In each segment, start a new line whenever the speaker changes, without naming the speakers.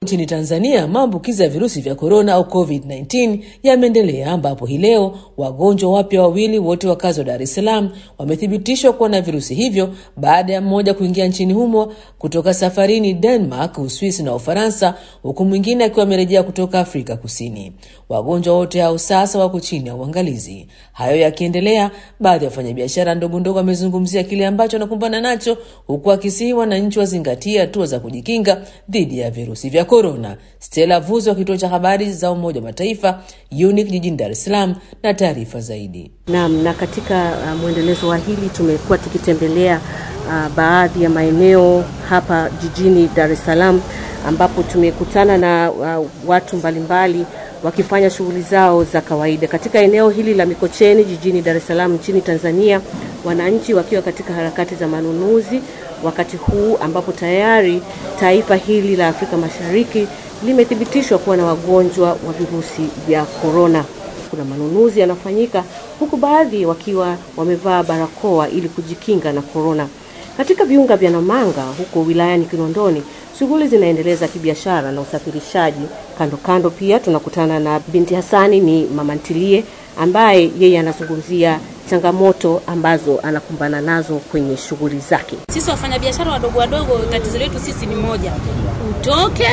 Nchini Tanzania, maambukizi ya virusi vya korona au COVID-19 yameendelea ambapo hii leo wagonjwa wapya wawili wote wakazi wa Dar es Salaam wamethibitishwa kuwa na virusi hivyo baada ya mmoja kuingia nchini humo kutoka safarini Denmark, Uswisi na Ufaransa, huku mwingine akiwa amerejea kutoka Afrika Kusini. Wagonjwa wote hao sasa wako chini ya uangalizi. Hayo yakiendelea, baadhi ya wafanyabiashara ndogo ndogo wamezungumzia kile ambacho wanakumbana nacho, huku akisihi wananchi wazingatie hatua za kujikinga dhidi ya virusi vya korona. Stella Vuzo wa kituo cha habari za Umoja wa Mataifa UNIC jijini Dar es Salaam na taarifa zaidi.
Naam, na katika uh, mwendelezo wa hili tumekuwa tukitembelea uh, baadhi ya maeneo hapa jijini Dar es Salaam ambapo tumekutana na uh, watu mbalimbali wakifanya shughuli zao za kawaida katika eneo hili la Mikocheni jijini Dar es Salaam nchini Tanzania, wananchi wakiwa katika harakati za manunuzi wakati huu ambapo tayari taifa hili la Afrika Mashariki limethibitishwa kuwa na wagonjwa wa virusi vya korona. Kuna manunuzi yanafanyika huku baadhi wakiwa wamevaa barakoa ili kujikinga na korona. Katika viunga vya Namanga huko wilayani Kinondoni, shughuli zinaendeleza kibiashara na usafirishaji. Kando kando pia tunakutana na binti Hasani, ni mama ntilie ambaye yeye anazungumzia changamoto ambazo anakumbana nazo kwenye shughuli zake.
Sisi wafanyabiashara wadogo wadogo, tatizo letu sisi ni moja, utoke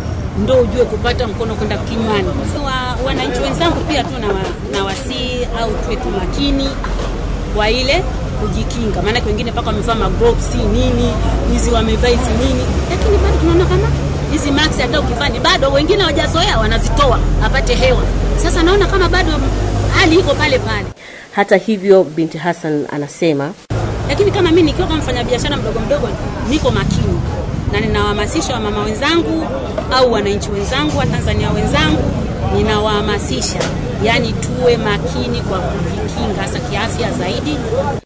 ndo ujue kupata mkono kwenda kinywani. Wa, wananchi wenzangu pia tu na wasii au tuwe tu makini kwa ile kujikinga, maanake wengine mpaka wamevaa magloves nini hizi wamevaa hizi nini, lakini bado tunaona kama hizi mask hata ukifanya bado wengine hawajazoea wanazitoa apate hewa. Sasa naona kama bado hali iko pale pale.
Hata hivyo, binti Hassan anasema,
lakini kama mimi nikiwa kama mfanyabiashara mdogo mdogo, niko makini na ninawahamasisha wamama wenzangu au wananchi wenzangu wa Tanzania wenzangu, ninawahamasisha yani tuwe makini kwa kujikinga hasa kiafya zaidi.